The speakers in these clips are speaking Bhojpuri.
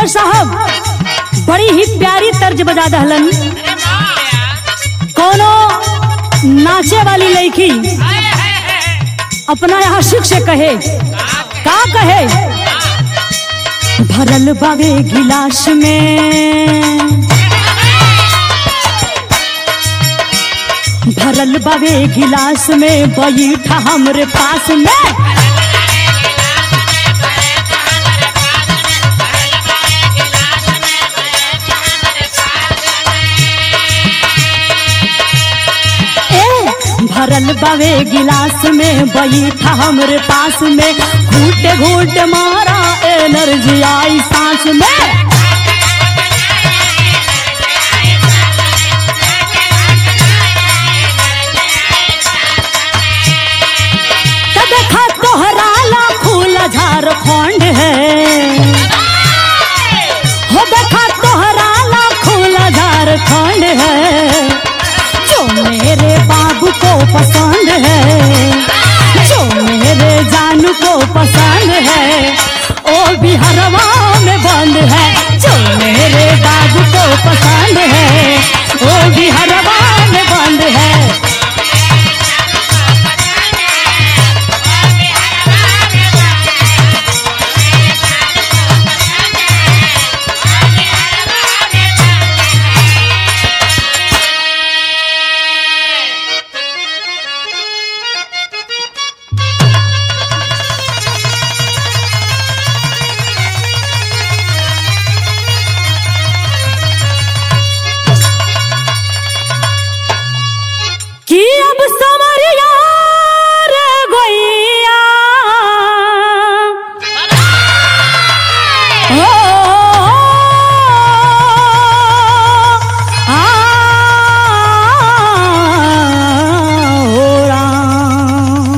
जितेंद्र साहब बड़ी ही प्यारी तर्ज बजा दहलन कोनो नाचे वाली लड़की अपना यहाँ शिख से कहे का कहे भरल बावे गिलास में भरल बावे गिलास में बैठा हमरे पास में ए भरल बावे गिलास में बैठा हमरे पास में घूट घूट मारा एनर्जी आई सांस में त देखा तोहरा लाखूल झारखंड है हो देखा तोहरा लाखूल झारखंड है जो मेरे बाबू को पसंद है जो मेरे जानू को पसंद है ओ बिहारवा में बंद है जो मेरे बाबू को पसंद है ओ बिहारवा में बंद है कि अब समरिया रे गोइया ओ, आ, ओ राम।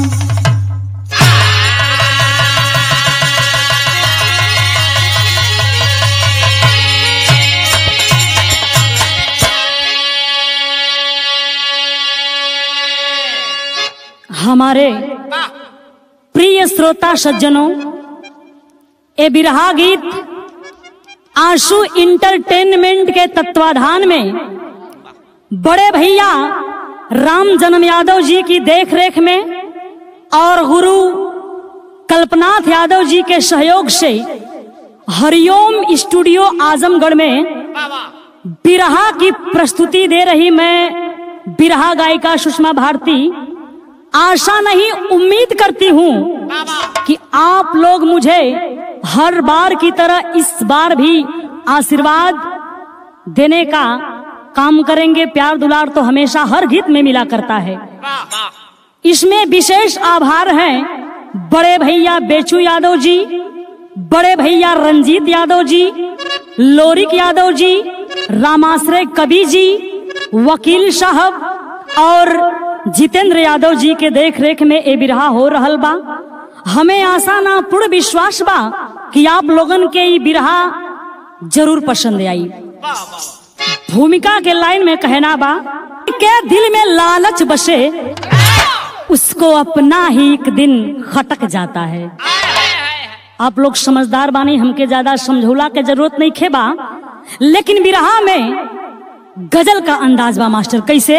हमारे प्रिय श्रोता सज्जनों ए बिरहा गीत आंसू इंटरटेनमेंट के तत्वाधान में बड़े भैया राम जन्म यादव जी की देखरेख में और गुरु कल्पनाथ यादव जी के सहयोग से हरिओम स्टूडियो आजमगढ़ में बिरहा की प्रस्तुति दे रही मैं बिरहा गायिका सुषमा भारती आशा नहीं उम्मीद करती हूँ कि आप लोग मुझे हर बार की तरह इस बार भी आशीर्वाद देने का काम करेंगे प्यार दुलार तो हमेशा हर गीत में मिला करता है इसमें विशेष आभार हैं बड़े भैया बेचू यादव जी बड़े भैया रंजीत यादव जी लोरिक यादव जी रामाश्रय कवि जी वकील साहब और जितेंद्र यादव जी के देख रेख में ए बिरहा हो रहल बा हमें आशा ना पूर्ण विश्वास बा कि आप लोगन के ई बिरहा जरूर पसंद आई भूमिका के लाइन में कहना बा के दिल में लालच बसे उसको अपना ही एक दिन खटक जाता है आप लोग समझदार बानी हमके ज्यादा समझौला के जरूरत नहीं खेबा लेकिन बिरहा में गजल का अंदाज बा मास्टर कैसे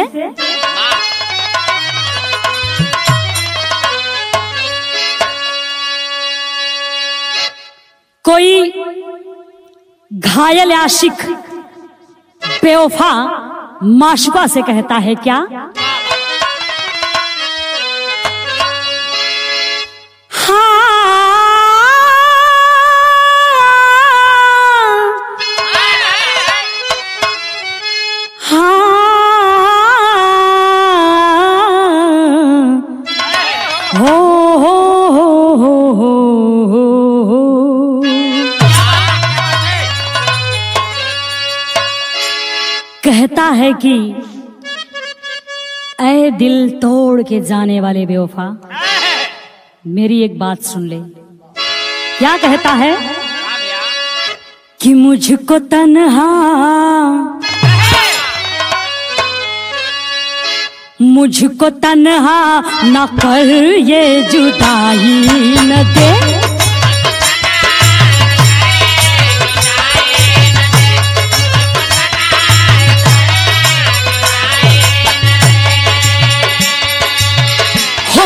कोई घायल आशिक बेवफा माशुका से कहता है क्या हाँ हाँ हो हो हो हो हो हो कहता है कि ऐ दिल तोड़ के जाने वाले बेवफा मेरी एक बात सुन ले क्या कहता है कि मुझको तन्हा मुझको तन्हा न कर ये जुदाई न दे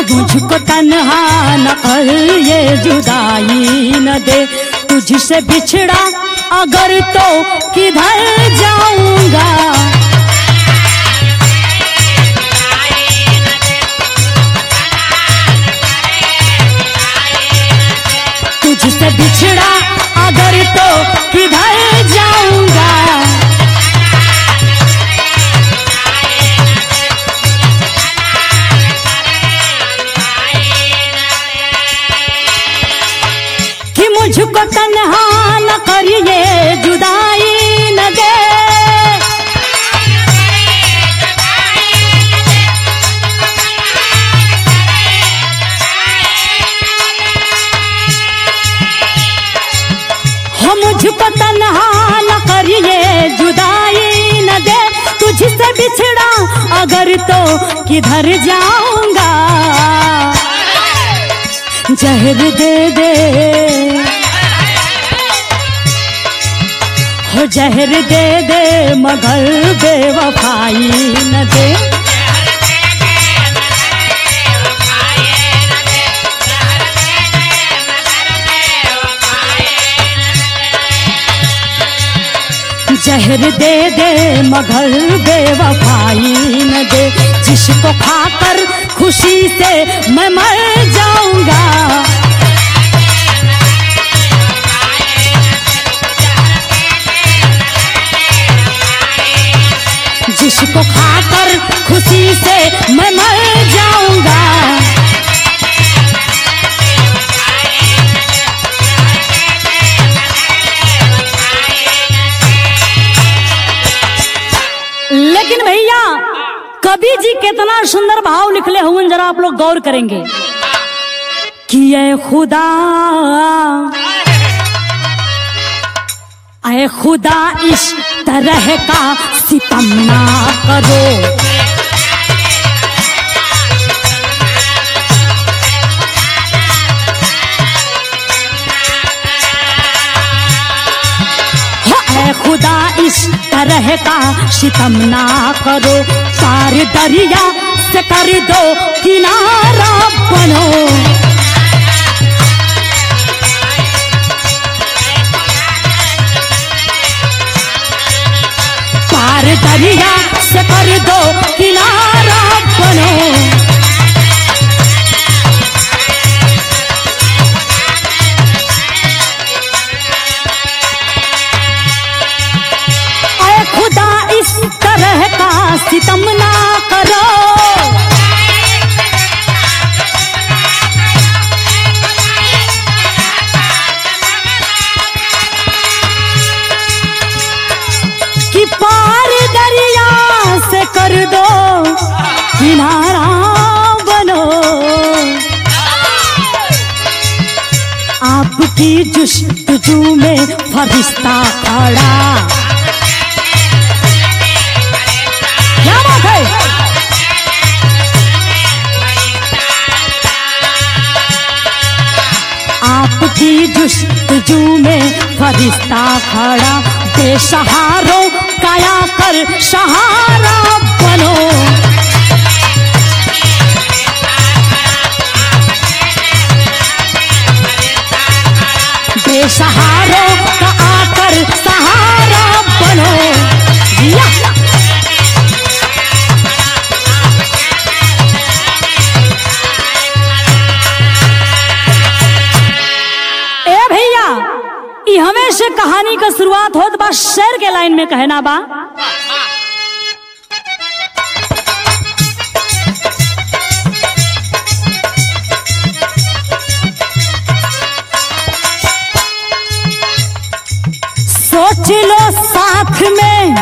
मुझको तन्हा न कर ये जुदाई न दे तुझसे बिछड़ा अगर तो किधर जाऊंगा तुझसे बिछड़ा अगर तो किधर जाऊंगा कि मुझको तन्हा न करिए जुदाई न दे हो मुझको तन्हा न करिए जुदाई न दे तुझसे बिछड़ा अगर तो किधर जाऊंगा जहर दे दे हो जहर दे दे मगर बेवफाई न दे जहर दे दे मगर बेवफाई न दे जिसको खाकर खुशी से मैं मर जाऊंगा जिसको खाकर खुशी से मैं मर जाऊंगा लेकिन भैया कवि जी कितना सुंदर भाव लिखले हुए जरा आप लोग गौर करेंगे कि ये खुदा अय खुदा इस तरह का सितम ना करो हो ऐ खुदा इस तरह का सितम ना करो पार दरिया से कर दो किनारा बनो पार दरिया से कर दो किनारा बनो ऐ खुदा इस तरह का सितम ना करो कि पार दरिया से कर दो किनारा बनो आपकी जुस्तजू में फरिश्ता खड़ा क्या बात है आपकी जुस्तजू में फरिश्ता खड़ा बेसहारों काया कर सहारा बनो बेसहारों का आकर सहारा बनो या ए भैया ई हमें से कहानी का शुरुआत होत बा शेर के लाइन में कहना बा सोच लो साथ में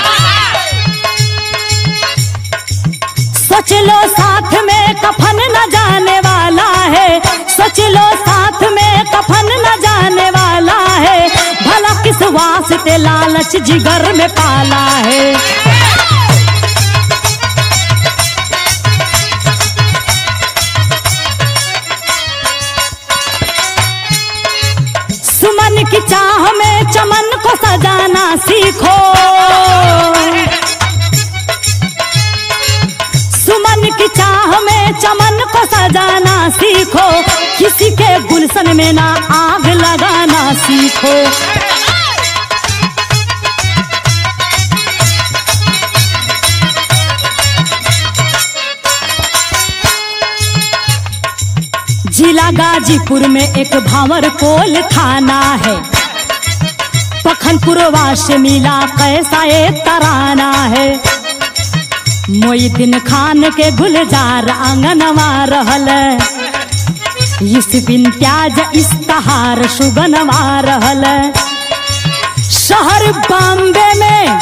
सोच लो साथ में कफन न जाने वाला है सोच लो साथ में कफन न जाने वाला है भला किस वास्ते लालच जिगर में पाला है सुमन की चाह में चमन को सजाना सीखो सुमन की चाह में चमन को सजाना सीखो किसी के गुलशन में ना आग लगाना सीखो जिला गाजीपुर में एक भावर कोल थाना है पखनपुरवा से मिला कैसा ये तराना है मोईदीन खान के गुलजार आंगनवा रहल इस बिन प्याज इस्ताहार सुगनवा रहल शहर बॉम्बे में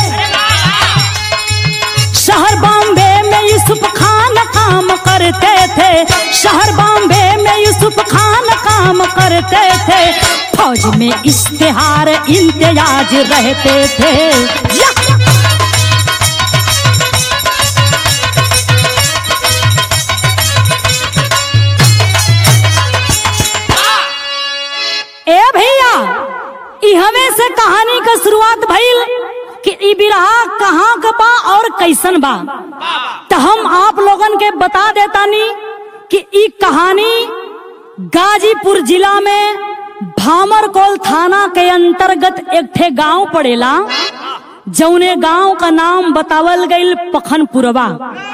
शहर बॉम्बे में यूसुफ खान काम करते थे शहर बॉम्बे में यूसुफ खान काम करते थे फौज में इश्तेहार इम्तियाज रहते थे या! ए भैया ई हमें से कहानी का शुरुआत भइल कि ई बिरहा कहाँ का बा और कैसन बा तो हम आप लोगन के बता देतानी कि ई कहानी गाजीपुर जिला में भामरकोल थाना के अंतर्गत एक ठे गांव पड़ेला जौने गांव का नाम बतावल गईल पखनपुरवा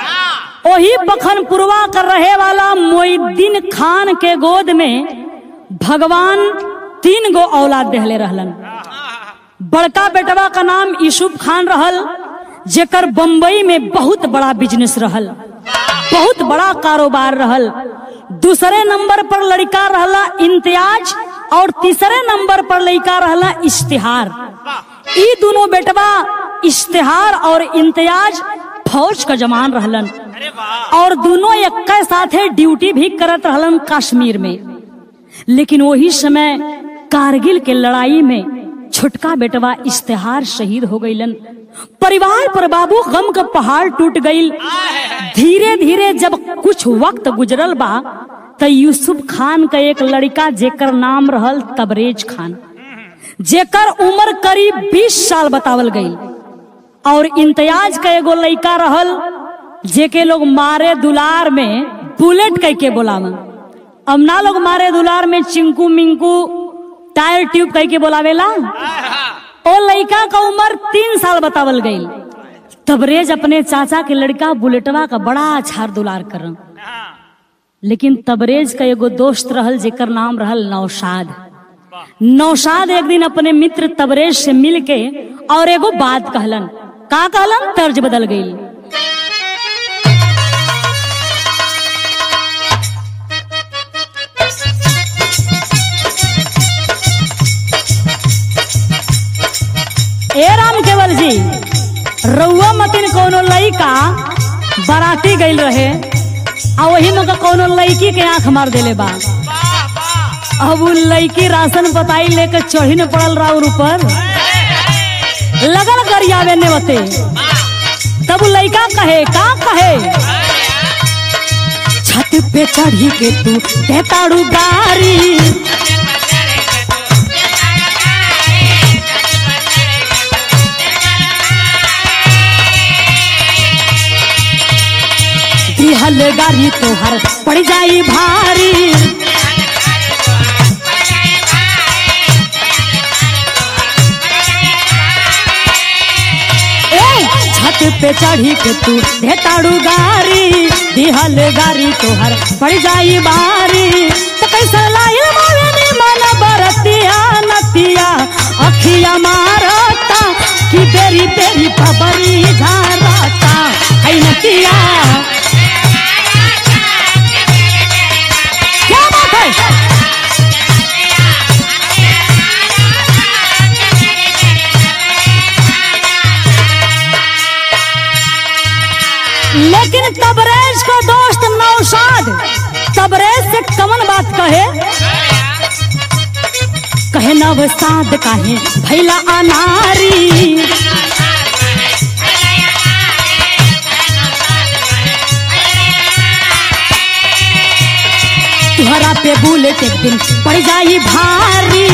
वही पखनपुरवा कर रहे वाला मोइद्दीन खान के गोद में भगवान तीन गो औलाद देहले रहलन बड़का बेटवा का नाम यूसुफ खान रहल जेकर बम्बई में बहुत बड़ा बिजनेस रहल बहुत बड़ा कारोबार रहल दूसरे नंबर पर लड़का रहला इम्तियाज और तीसरे नंबर पर लड़का रहला इश्तिहार ई दोनों बेटवा इश्तिहार और इम्तियाज फौज का जवान रहलन और दोनों एक साथे ड्यूटी भी करत रहलन कश्मीर में लेकिन वही समय कारगिल के लड़ाई में छोटका बेटवा इश्तेहार शहीद हो गईलन परिवार पर बाबू गम का पहाड़ टूट गईल धीरे धीरे जब कुछ वक्त गुजरल बा त यूसुफ खान का एक लड़का जेकर नाम रहल तबरेज खान जेकर उम्र करीब 20 साल बतावल गई और इम्तियाज का एगो लड़का रहल जेके लोग मारे दुलार में बुलेट कह के बोलावन अब ना लोग मारे दुलार में चिंकू मिंकू टायर ट्यूब कह के बोलावेला ओ लड़का का उम्र तीन साल बतावल गई तबरेज अपने चाचा के लड़का बुलेटवा का बड़ा छार दुलार करन लेकिन तबरेज का एगो दोस्त रहल जेकर नाम रहल नौशाद नौशाद एक दिन अपने मित्र तबरेज से मिल के और एगो बात कहलन का कहलन तर्ज बदल गई ए राम केवल जी रउआ मतिन कोनो लइका बाराती गइल रहे आ वही में कोनो लड़की के आंख मार देले बा अब उ लड़की राशन बताई लेके चढ़ी न पड़ल राउर ऊपर लगल गरियावे ने बते तब उ लड़का कहे का कहे छत पे चढ़ी के तू देताड़ू गारी दिहल गाड़ी तोहर पड़ जाई भारी ए, छत पे चढ़ी के तू भेताड़ू गारी दिहल गाड़ी तोहर पड़ जाई बारी तो कैसे लाइल मावे मन बरतिया नतिया अखिया मारता कि बेरी बेरी बबरी झारता है नतिया क्या बात है लेकिन तबरेज को दोस्त नौशाद तबरेज से कमन बात कहे कहे नवसाद काहे भैला अनारी तुहरा पे बुलेट एक दिन पड़ जाई भारी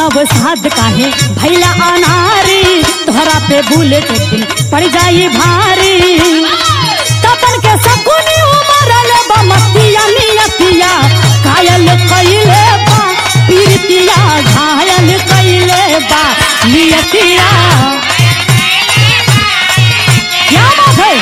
नव साध काहे भैला अनारी तोहरा पे बुलेट एक दिन पड़ जाई भारी तपन के सकुनी उमरल बा मतिया नियतिया कायल कइले बा पीरतिया घायल कइले बा नियतिया क्या बात है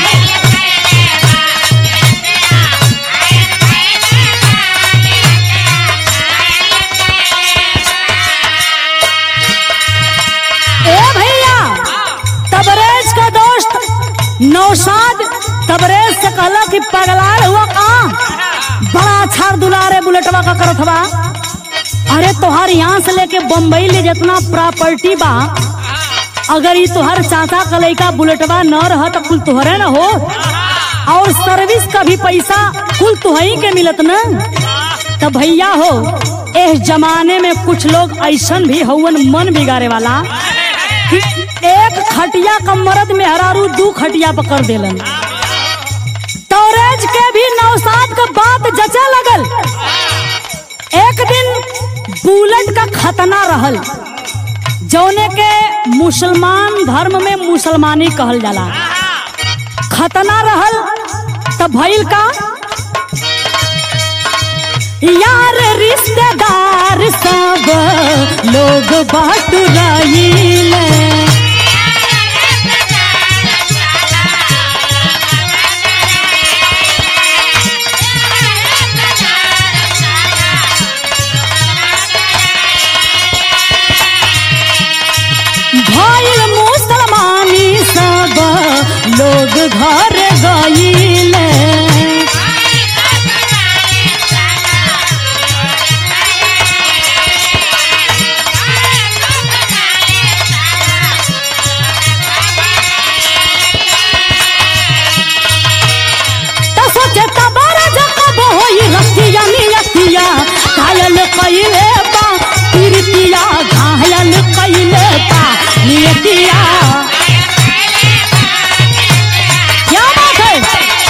ए भैया तबरेज का दोस्त नौशाद तबरेज से कहला कि पगलाल हुआ का बड़ा छाड़ दुलारे बुलेटवा का करत बा अरे तोहार यहाँ से लेके बम्बई ले जितना प्रॉपर्टी बा अगर ये तोहर चाचा का लइका बुलेटवा न रह तो कुल तोहरे न हो और सर्विस का भी पैसा कुल तुहही के मिलत न तो भैया हो इस जमाने में कुछ लोग ऐसन भी हवन मन बिगाड़े वाला कि एक खटिया का मर्द में हरारू दू खटिया पकड़ देलन तोरेज के भी नौसाद का बात जचा लगल एक दिन बुलेट का खतना रहल जौने के मुसलमान धर्म में मुसलमानी कहल जाला खतना रहल तब भइल का यार रिश्तेदार सब लोग बात रहील भइल मुसलमानी सब लोग घर गईल त सोचे तबारा जकब होई रतिया नियतिया घायल कइले बा पीरतिया घायल कइले बा नियतिया क्या बात है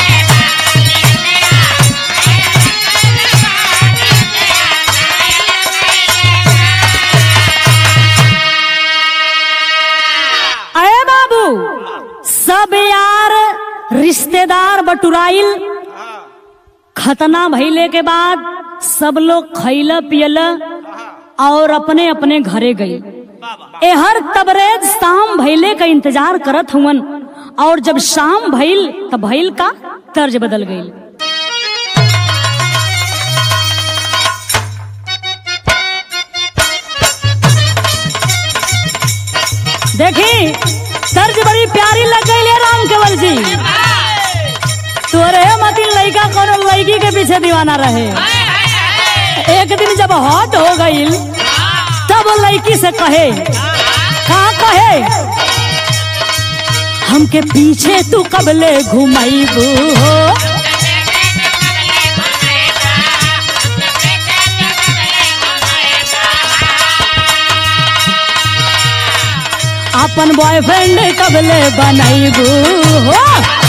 अरे बाबू सब यार रिश्तेदार बटुराइल खतना भइले के बाद सब लोग खैला पियला और अपने अपने घरे गई एहर तबरेज शाम भइले का इंतजार करत हुवन और जब शाम भइल तब भइल का तर्ज बदल गई देखी तर्ज बड़ी प्यारी लग गई ले राम केवल जी तोरे मती लड़का कोनो लड़की के पीछे दीवाना रहे एक दिन जब हॉट हो गई तब वो लड़की से कहे का कहे हमके पीछे तू कबले घुमाईबू हो अपन बॉयफ्रेंड कबले बनाईबू हो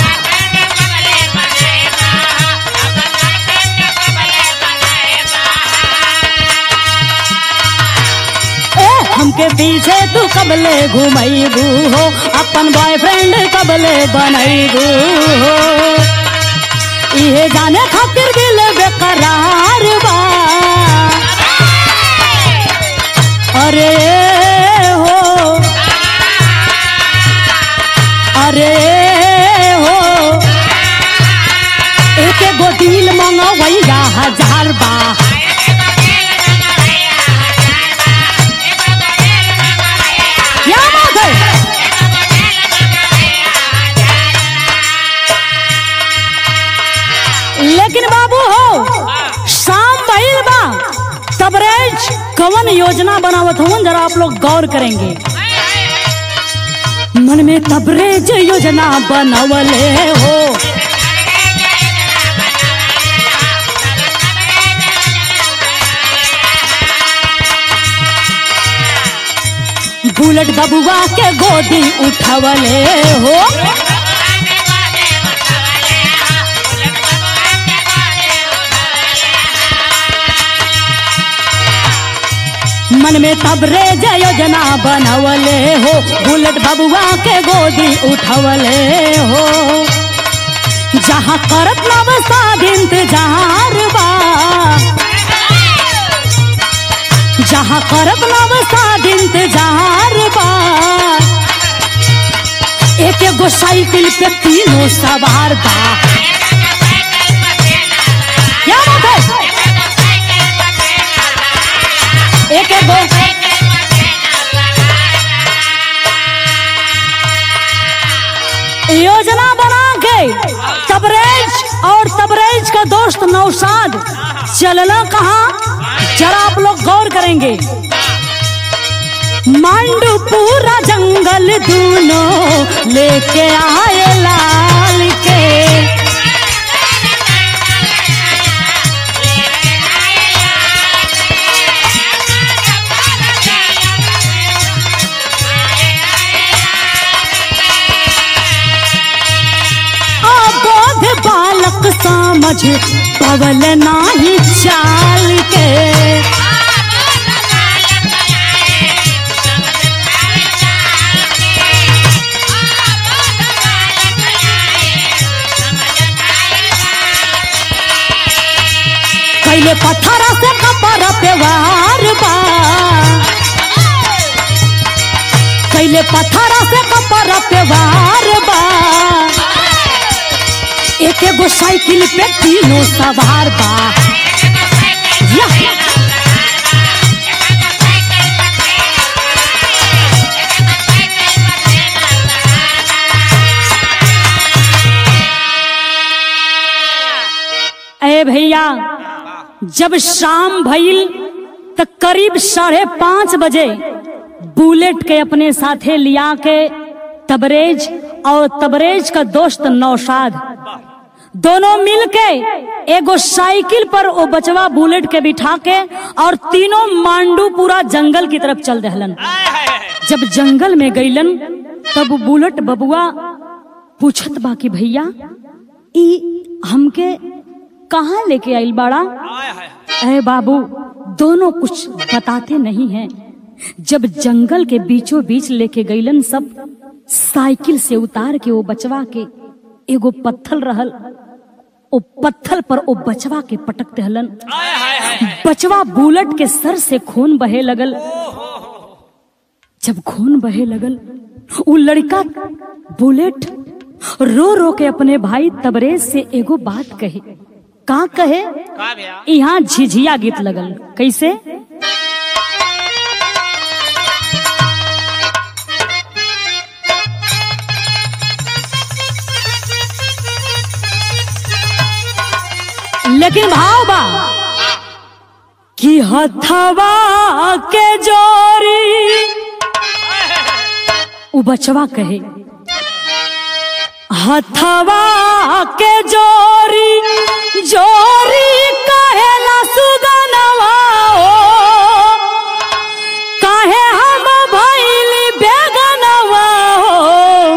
ए हमके पीछे तू कबले घुमैबू हो अपन बॉयफ्रेंड कबले बनैबू हो इहे जाने खातिर दिल बेकरार बा अरे हो अरे हो एक गो दिल मंगवैया हजार बा क्या बात है लेकिन बाबू हो शाम भइल बा तबरेज कवन योजना बनावत हूँ जरा आप लोग गौर करेंगे मन में तबरेज योजना बनवले हो बुलेट बबुआ के गोदी उठवले हो मन में तब रे योजना बनवले हो बुलेट बबुआ के गोदी उठवले हो जहाँ करत नवसाद इंतजार बा जहाँ करत नवसाद इंतजार बा एक एगो साइकिल पे तीनों सवार बा क्या बात है एक एगो योजना बना के तबरेज और तबरेज का दोस्त नौशाद चलना कहा जरा आप लोग गौर करेंगे मांडू पूरा जंगल दूनों लेके आए लाल के अबोध बालक समझ पवल नाही चाल के कैले पत्थर से कपर पे वार बा कैले पत्थर से कपर पे वार बा एक एगो साइकिल पे तीनों सवार बा या। ए भैया जब शाम भइल त करीब साढ़े पांच बजे बुलेट के अपने साथे लिया के तबरेज और तबरेज का दोस्त नौशाद दोनों मिलके एगो साइकिल पर ओ बचवा बुलेट के बिठा के और तीनों मांडू पूरा जंगल की तरफ चल दहलन जब जंगल में गईलन तब बुलेट बबुआ पूछत बा कि भैया ई हमके कहाँ लेके आइल बाड़ा अरे बाबू दोनों कुछ बताते नहीं हैं जब जंगल के बीचों बीच लेके गईलन सब साइकिल से उतार के वो बचवा के एगो पत्थल रहल ओ पत्थल पर ओ बचवा के पटक दहलन बचवा बुलेट के सर से खून बहे लगल जब खून बहे लगल उ लड़का बुलेट रो रो के अपने भाई तबरेज से एगो बात कहे का कहे का भैया यहाँ झिझिया गीत लगल कैसे लेकिन भाव बा कि हथवा के जोरी उ बचवा कहे हथवा के जोरी जोरी कहेला सुगनवा ओ काहे हम भइली बेगनवा हो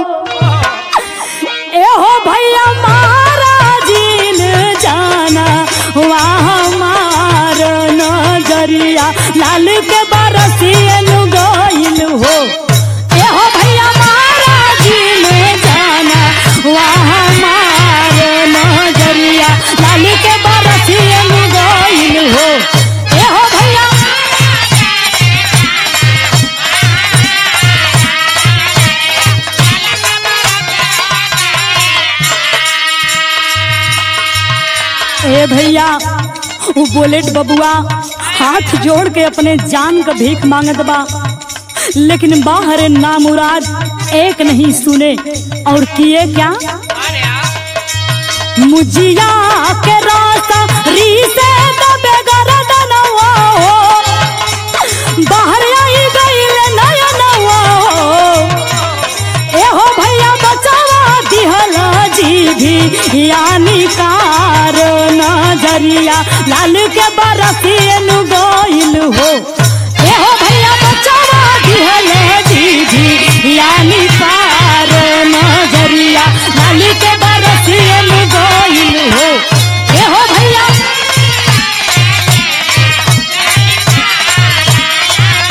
एहो भैया महाराजीन जाना वहाँ मार नजरिया लाल के बरसियन गइल हो एहो भैया महाराजीन जाना वहाँ मार नजरिया लाल के बरसियन गइल हो एहो भैया ए भैया वो बुलेट बबुआ हाथ जोड़ के अपने जान का भीख मांगत बा लेकिन बाहर नामुराद एक नहीं सुने और किए क्या मुजिया के रास्ता री से दबे गरदनवा हो बाहर आई गईल नयनवा हो एहो भैया बचावा दिहला जी भी यानी कार नजरिया लाल के बरसियन गोइल हो एहो भैया बचावा दिहले जी भी यानी कार नजरिया लाल के बरसियन गोइल हो एहो भैया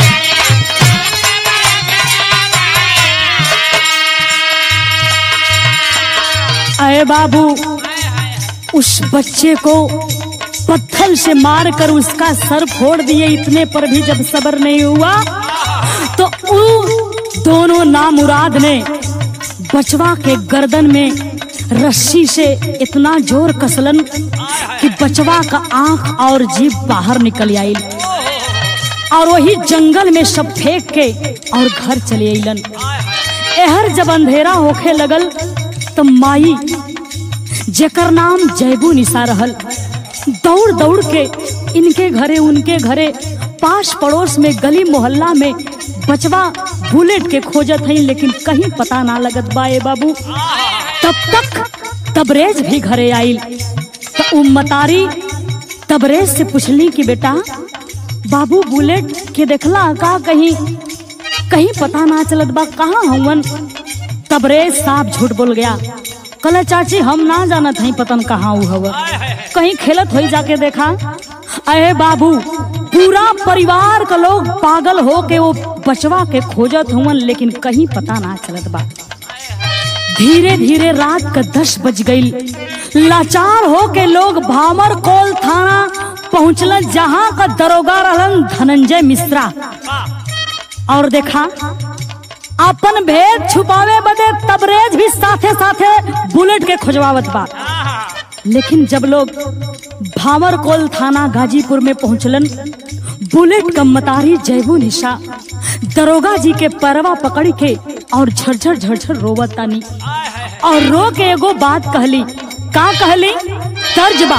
अरे बाबू उस बच्चे को पत्थर से मारकर उसका सर फोड़ दिए इतने पर भी जब सबर नहीं हुआ तो उन दोनों नामुराद ने बचवा के गर्दन में रस्सी से इतना जोर कसलन कि बचवा का आंख और जीभ बाहर निकल आई और वही जंगल में सब फेंक के और घर चले अलन एहर जब अंधेरा होखे लगल तो माई जेकर नाम जयबू निशा रहल दौड़ दौड़ के इनके घरे उनके घरे पास पड़ोस में गली मोहल्ला में बचवा बुलेट के खोजत हई लेकिन कहीं पता ना लगत बा ए बाबू तब तक तबरेज भी घरे आइल तो उ मतारी तबरेज से पूछली कि बेटा बाबू बुलेट के देखला का कहीं कहीं पता ना चलत बा कहाँ हवन तबरेज साफ झूठ बोल गया कल चाची हम ना जानत हई पतन कहाँ उ हव कहीं खेलत होई जाके देखा अरे बाबू पूरा परिवार का लोग पागल हो के वो बचवा के खोजत हुवन लेकिन कहीं पता ना चलत बा धीरे धीरे रात का दस बज गई लाचार हो के लोग भामर कोल थाना पहुंचल जहां का दरोगा रहलन धनंजय मिश्रा और देखा अपन भेद छुपावे बदे तबरेज भी साथे साथे बुलेट के खोजवावत बा लेकिन जब लोग भावर कोल थाना गाजीपुर में पहुंचलन बुलेट का मतारी जयबू निशा दरोगा जी के परवा पकड़ के और झरझर झरझर रोवत तानी और रो के एगो बात कहली का कहली तर्ज बा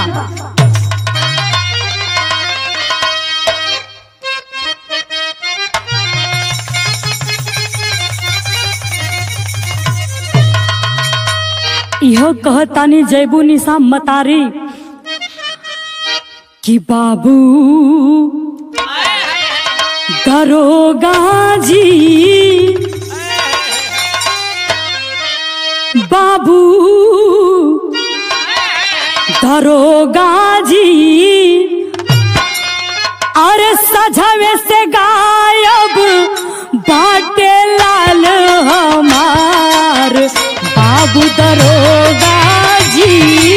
इहो कहतानी जयबू निशा मतारी कि बाबू दरोगा जी बाबू दरोगा जी अरे सजवे से गायब बाटे लाल हमार बाबू दरोगा जी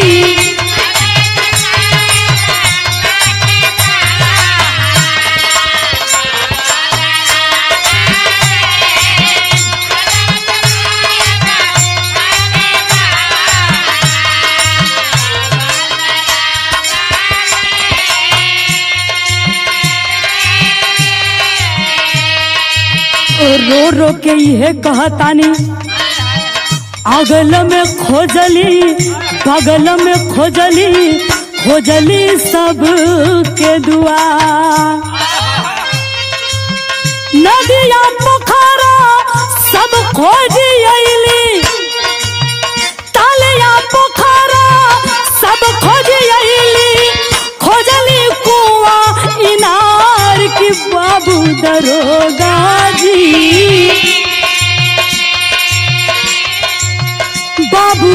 रो रो के ये कहतानी अगल में खोजली बगल में खोजली खोजली सब के दुआ नदिया पोखरा सब खोजी अली तालिया पोखरा सब खोजी अली खोजली कुआ इनार की बाबू दरोगा जी बाबू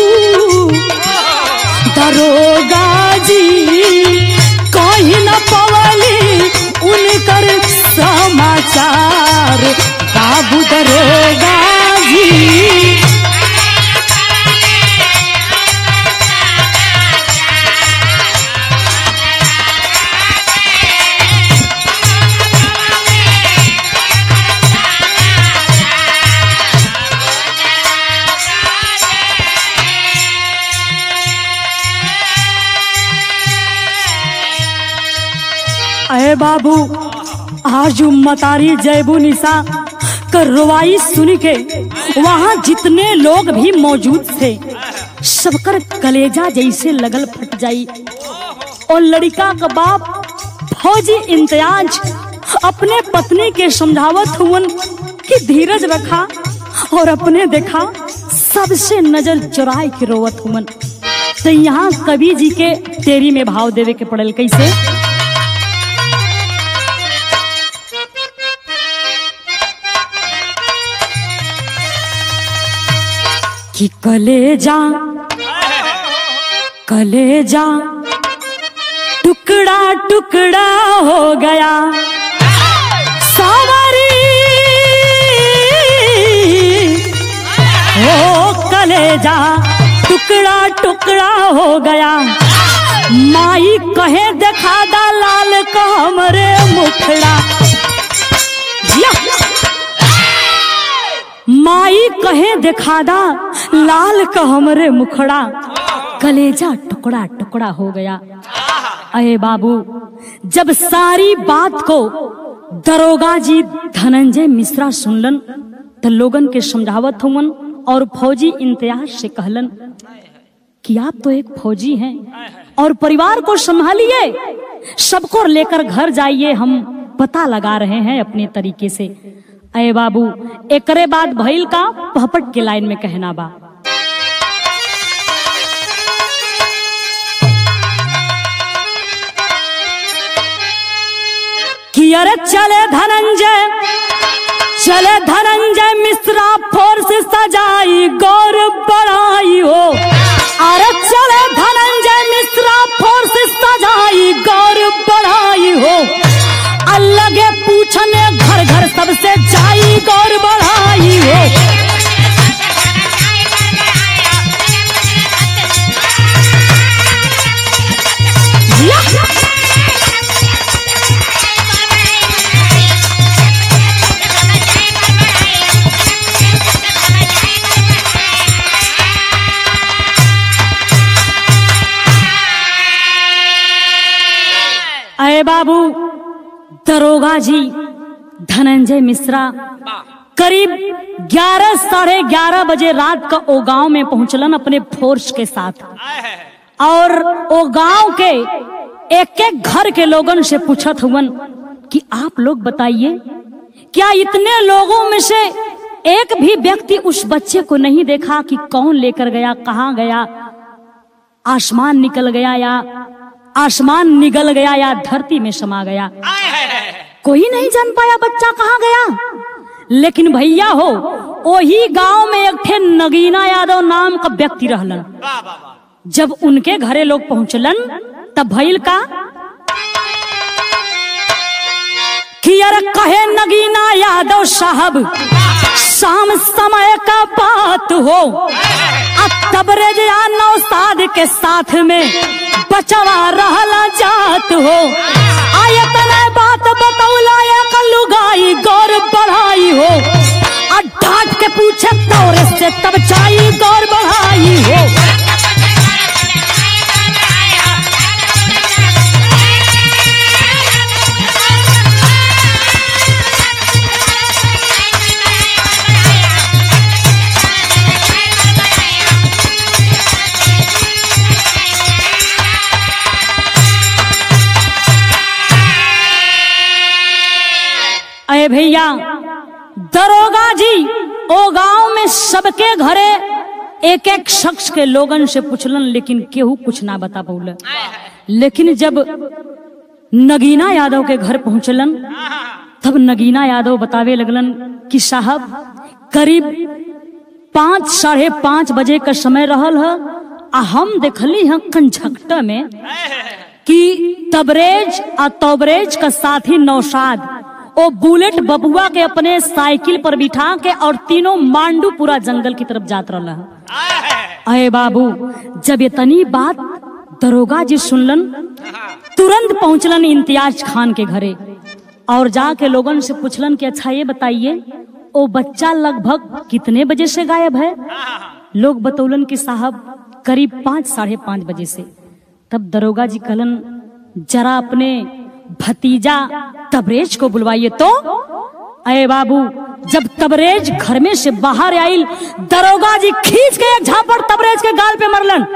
दरोगा जी कहीं न पवली उनकर समाचार बाबू दरोगा जी अरे बाबू आज मतारी जयबू निशा कर रुवाई सुन के वहाँ जितने लोग भी मौजूद थे सबकर कलेजा जैसे लगल फट जाई और लड़का का बाप फौजी इम्तियाज अपने पत्नी के समझावत हुवन कि धीरज रखा और अपने देखा सबसे नजर चुराए के रोवत हुवन तो यहाँ कवि जी के तेरी में भाव देवे के पड़ल कैसे कि कलेजा कलेजा टुकड़ा टुकड़ा हो गया सावरी ओ कलेजा टुकड़ा टुकड़ा हो गया माई कहे देखा दा लाल का हमरे मुखड़ा या! माई कहे देखा दा लाल का हमरे मुखड़ा कलेजा टुकड़ा टुकड़ा हो गया अरे बाबू जब सारी बात को दरोगा जी धनंजय मिश्रा सुनलन तो लोगन के समझावत हुवन और फौजी इम्तियाज से कहलन कि आप तो एक फौजी हैं और परिवार को संभालिए सबको लेकर घर जाइए हम पता लगा रहे हैं अपने तरीके से अय बाबू एकरे बाद भइल का पहपट के लाइन में कहना बा कि अरे चले धनंजय चले धनंजय मिश्रा फोर्स सजाई गौर बढ़ाई हो अरे चले धनंजय मिश्रा फोर्स सजाई गौर बढ़ाई हो अलगे पूछने घर घर सबसे जाई गौर बढ़ाई हो या! अरे बाबू दरोगा जी धनंजय मिश्रा करीब 11 साढ़े ग्यारह बजे रात का ओ गांव में पहुंचलन अपने फोर्स के साथ और ओ गांव के एक एक घर के लोगन से पूछत हुवन कि आप लोग बताइए क्या इतने लोगों में से एक भी व्यक्ति उस बच्चे को नहीं देखा कि कौन लेकर गया कहाँ गया आसमान निकल गया या आसमान निगल गया या धरती में समा गया कोई नहीं जान पाया बच्चा कहाँ गया लेकिन भैया हो वही गांव में एक थे नगीना यादव नाम का व्यक्ति रहलन जब उनके घरे लोग पहुंचलन तब भइल का कि यार कहे नगीना यादव साहब शाम समय का बात हो अब तबरेज या नौसाद के साथ में बचवा रहला जात हो आयतन बात बतौला एक लुगाई गौर बढ़ाई हो आ डांट के पूछे तौरे से तब चाई गौर बढ़ाई हो अरे भैया दरोगा जी ओ गांव में सबके घरे एक एक शख्स के लोगन से पूछलन लेकिन केहू कुछ ना बता पौल लेकिन जब नगीना यादव के घर पहुंचलन तब नगीना यादव बतावे लगलन कि साहब करीब पाँच साढ़े पाँच बजे का समय रहल है आ हम देखली हैं कंझकटा में कि तबरेज और तबरेज का साथी नौशाद ओ बुलेट बबुआ के अपने साइकिल पर बिठा के और तीनों मांडू पूरा जंगल की तरफ जात रहा अरे बाबू जब ये तनी बात दरोगा जी सुनलन तुरंत पहुंचलन इम्तियाज खान के घरे और जाके लोगन से पूछलन कि अच्छा ये बताइए ओ बच्चा लगभग कितने बजे से गायब है लोग बतौलन कि साहब करीब पाँच साढ़े पाँच बजे से तब दरोगा जी कहलन जरा अपने भतीजा तबरेज को बुलवाइए तो अरे बाबू जब तबरेज घर में से बाहर आइल दरोगा जी खींच के एक झापड़ तबरेज के गाल पे मरलन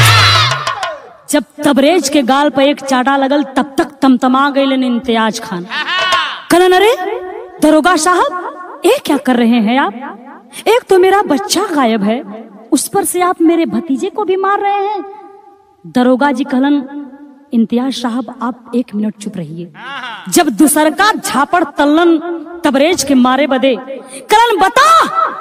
जब तबरेज के गाल पे एक चाटा लगल तब तक तमतमा गए इम्तियाज खान कहलन अरे दरोगा साहब ये क्या कर रहे हैं आप एक तो मेरा बच्चा गायब है उस पर से आप मेरे भतीजे को भी मार रहे हैं दरोगा जी कहलन इम्तियाज साहब आप एक मिनट चुप रहिए जब दूसर का झापड़ तलन तबरेज के मारे बदे करण बता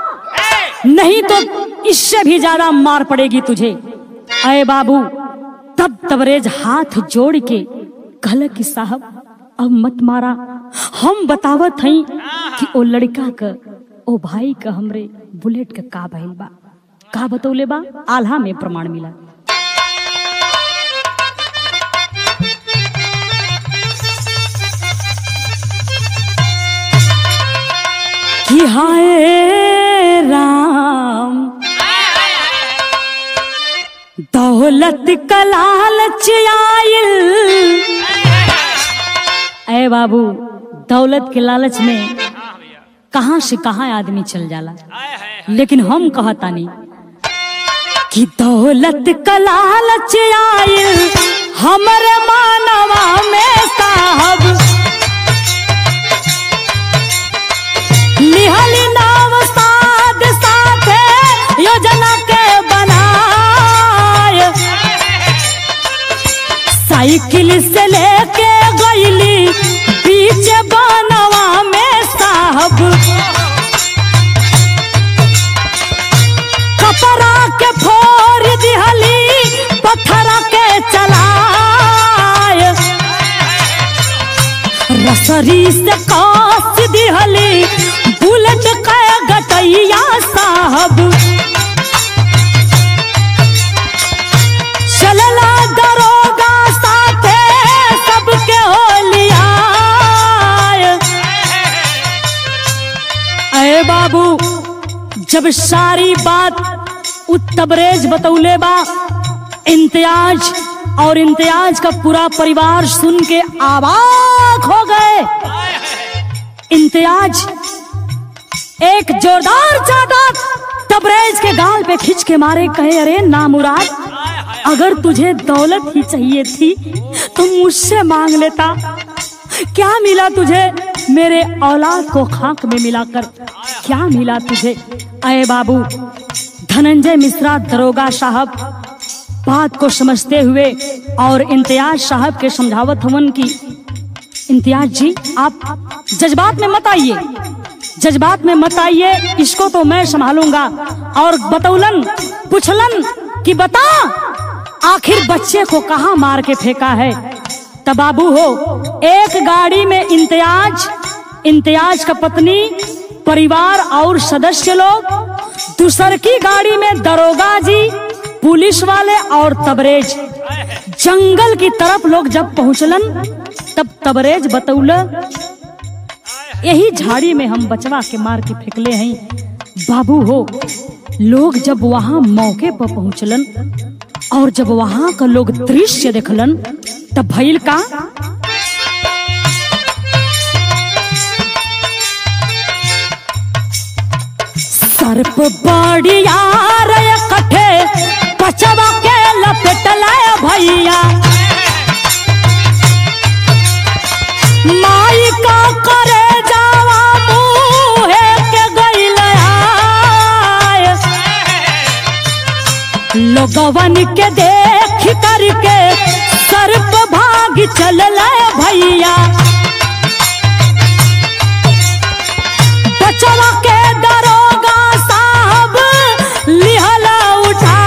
नहीं तो इससे भी ज्यादा मार पड़ेगी तुझे अरे बाबू तब तबरेज हाथ जोड़ के कहल कि साहब अब मत मारा हम बतावत हई कि ओ लड़का का ओ भाई का हमरे बुलेट का का भइल बा का बतौले बा आल्हा में प्रमाण मिला कि हाय राम दौलत का लालच आयल अरे बाबू दौलत के लालच में कहाँ से कहाँ आदमी चल जाला लेकिन हम कहतानी कि दौलत का लालच आयल हमरे मानवा में साहब निहली नाव साध साथे योजना के बनाए साइकिल से लेके गईली बीच बनवा में साहब कपड़ा के फोड़ दिहली पत्थर के चलाए रसरी से कास दिहली बुलेट का गटैया साहब चलला दरोगा साथे सबके होलिया अरे बाबू जब सारी बात उत्तबरेज बतौले बा इम्तियाज और इम्तियाज का पूरा परिवार सुन के आबाक हो गए इम्तियाज एक जोरदार चादर तबरेज के गाल पे खींच के मारे कहे अरे नामुराद अगर तुझे दौलत ही चाहिए थी तो मुझसे मांग लेता क्या मिला तुझे मेरे औलाद को खाक में मिलाकर क्या मिला तुझे अय बाबू धनंजय मिश्रा दरोगा साहब बात को समझते हुए और इम्तियाज साहब के समझावत हवन की इम्तियाज जी आप जज्बात में मत आइए जज्बात में मत आइए इसको तो मैं संभालूंगा और बतौलन पुछलन कि बता आखिर बच्चे को कहाँ मार के फेंका है तब बाबू हो एक गाड़ी में इम्तियाज इम्तियाज का पत्नी परिवार और सदस्य लोग दूसर की गाड़ी में दरोगा जी पुलिस वाले और तबरेज जंगल की तरफ लोग जब पहुंचलन तब तबरेज बतौल यही झाड़ी में हम बचवा के मार के फेंकले हैं बाबू हो लोग जब वहां मौके पर पहुंचलन और जब वहां का लोग दृश्य देखलन तब भइल का सर्प बड़िया रे कठे पचवा के लपेटला भैया माई का करे जावा मुहे के गइल आय। लोगवन के देख करके सर्प भाग चल भैया बचवा के दरोगा साहब लिहला उठा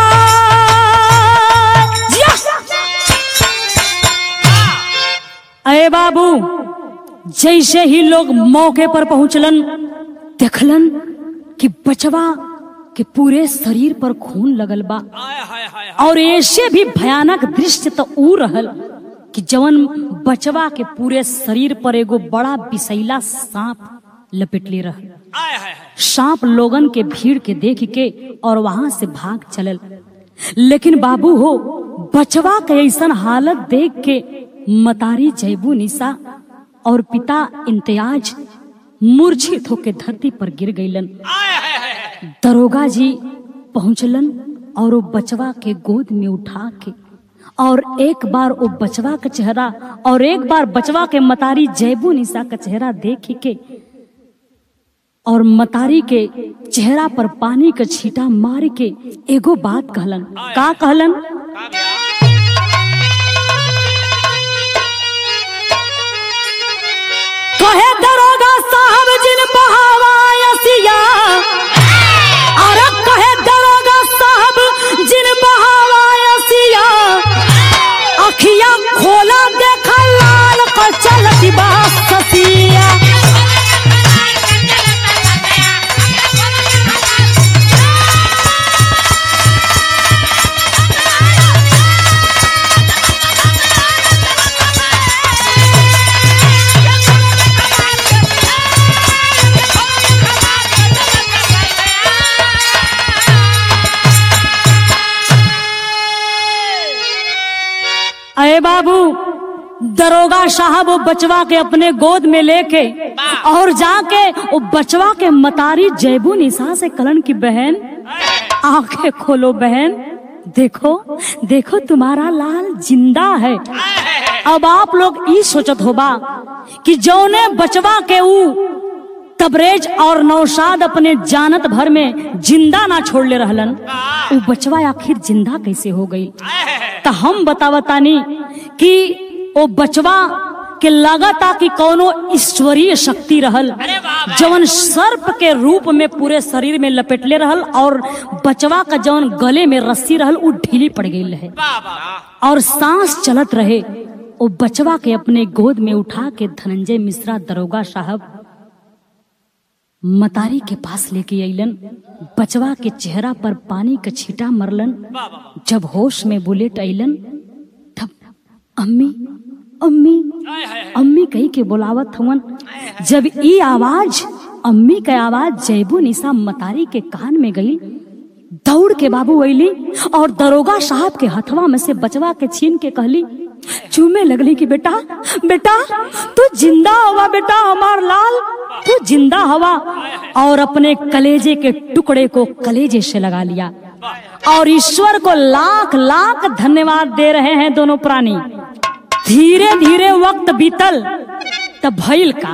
अरे बाबू जैसे ही लोग मौके पर पहुंचलन देखलन कि बचवा के पूरे शरीर पर खून लगल बा और ऐसे भी भयानक दृश्य तो ऊ रहल कि जवन बचवा के पूरे शरीर पर एगो बड़ा विषैला सांप लपेटले रहल सांप लोगन के भीड़ के देख के और वहां से भाग चलल लेकिन बाबू हो बचवा के ऐसन हालत देख के मतारी जैबू निशा और पिता इम्तियाज मूर्छित होके धरती पर गिर गईलन दरोगा जी पहुंचलन और वो बचवा के गोद में उठा के और एक बार वो बचवा का चेहरा और एक बार बचवा के मतारी जैबू निशा का चेहरा देख के और मतारी के चेहरा पर पानी का छींटा मार के एगो बात कहलन का कहलन कहे दरोगा साहब जिन बहावा यसिया अरे कहे दरोगा साहब जिन बहावा यसिया अखिया खोला देखा लाल को चलती बात ससिया ए बाबू दरोगा साहब वो बचवा के अपने गोद में लेके और जाके वो बचवा के मतारी जैबू निशा से कलन की बहन आंखें खोलो बहन देखो देखो तुम्हारा लाल जिंदा है अब आप लोग ई सोचत होबा कि जौने बचवा के ऊ तबरेज और नौशाद अपने जानत भर में जिंदा ना छोड़ ले रहलन ऊ बचवा आखिर जिंदा कैसे हो गई तो हम बतावतानी कि ओ बचवा के लगाता कि कोनो ईश्वरीय शक्ति रहल जवन सर्प के रूप में पूरे शरीर में लपेटले रहल और बचवा का जवन गले में रस्सी रहल उ ढीली पड़ गई रहे और सांस चलत रहे ओ बचवा के अपने गोद में उठा के धनंजय मिश्रा दरोगा साहब मतारी के पास लेके अइलन बचवा के चेहरा पर पानी का छींटा मरलन जब होश में बुलेट अइलन तब अम्मी अम्मी अम्मी कही के बुलावत हवन जब ई आवाज अम्मी के आवाज जैबू निशा मतारी के कान में गई दौड़ के बाबू अइली और दरोगा साहब के हथवा में से बचवा के छीन के कहली चूमे लगली कि बेटा बेटा तू जिंदा हवा बेटा हमार लाल तू जिंदा हवा और अपने कलेजे के टुकड़े को कलेजे से लगा लिया और ईश्वर को लाख लाख धन्यवाद दे रहे हैं दोनों प्राणी धीरे धीरे वक्त बीतल तब भइल का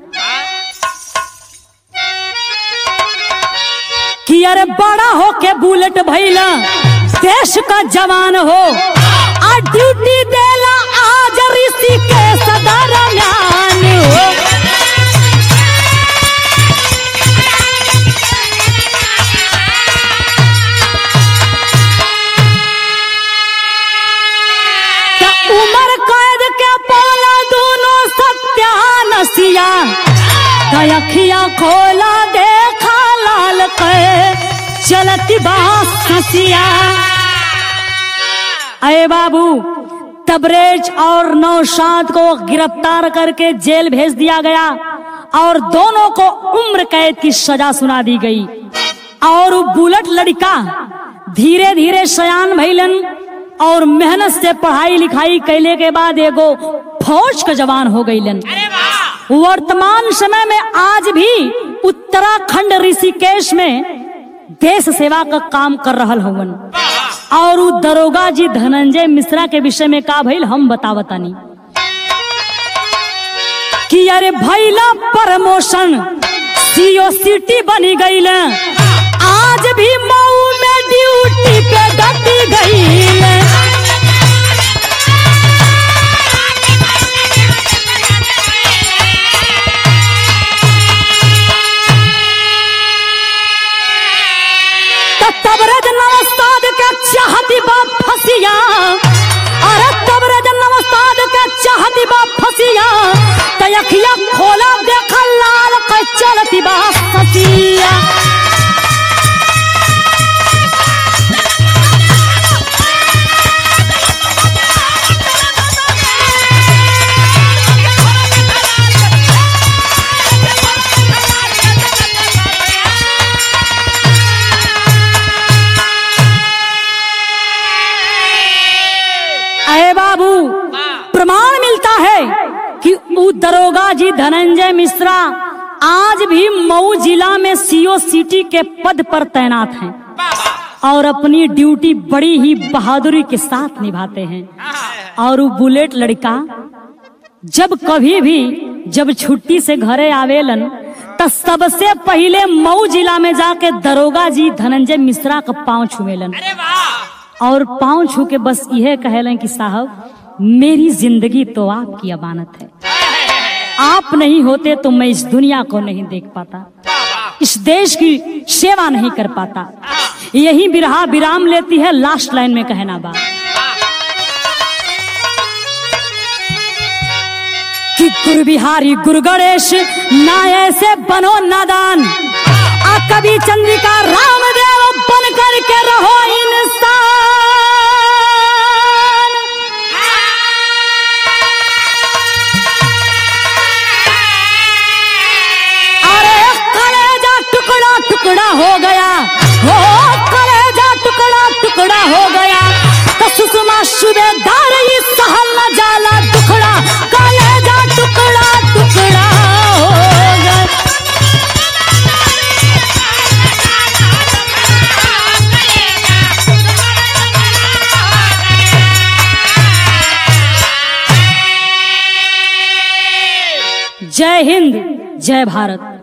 कि अरे बड़ा हो के बुलेट भइला देश का जवान हो आ ड्यूटी देला आज ऋषि के सदर म्यान हो त उमर कैद के पोला दोनों सत्यानसिया अखिया खोला देखा लाल के चलती बास हसिया अरे बाबू तबरेज और नौशाद को गिरफ्तार करके जेल भेज दिया गया और दोनों को उम्र कैद की सजा सुना दी गई और वो बुलेट लड़का धीरे धीरे सयान भैलन और मेहनत से पढ़ाई लिखाई कैले के बाद एगो फौज का जवान हो गईलन वर्तमान समय में आज भी उत्तराखंड ऋषिकेश में देश सेवा का काम कर रहल हवन और उ दरोगा जी धनंजय मिश्रा के विषय में का भइल हम बतावतानी कि अरे भैला प्रमोशन सीओ सिटी बनी गईल आज भी मऊ में ड्यूटी पे डटी गईल त तबरज नवस्ताद के चाहती बा फसिया अरे तबरज नवस्ताद के चाहती बा फसिया त अखिया खोला देखा लाल के चलती बा फसिया अरे बाबू प्रमाण मिलता है कि उ दरोगा जी धनंजय मिश्रा आज भी मऊ जिला में सीओ सिटी के पद पर तैनात हैं और अपनी ड्यूटी बड़ी ही बहादुरी के साथ निभाते हैं और वो बुलेट लड़का जब कभी भी जब छुट्टी से घरे आवेलन त सबसे पहले मऊ जिला में जाके दरोगा जी धनंजय मिश्रा का पांव छुएलन और पांव छू के बस यह कहलन कि साहब मेरी जिंदगी तो आपकी अमानत है आप नहीं होते तो मैं इस दुनिया को नहीं देख पाता इस देश की सेवा नहीं कर पाता यही बिरहा विराम लेती है लास्ट लाइन में कहना बा कि गुरु बिहारी गुरु गणेश ना ऐसे बनो नादान आ कभी चंद्रिका रामदेव बन करके रहो इंसान अरे कलेजा टुकड़ा टुकड़ा हो गया हो कलेजा टुकड़ा टुकड़ा हो गया तो सुषमा सुबेदार ई सहल न जाला टुकड़ा कलेजा टुकड़ा टुकड़ा हो गए जय हिंद जय भारत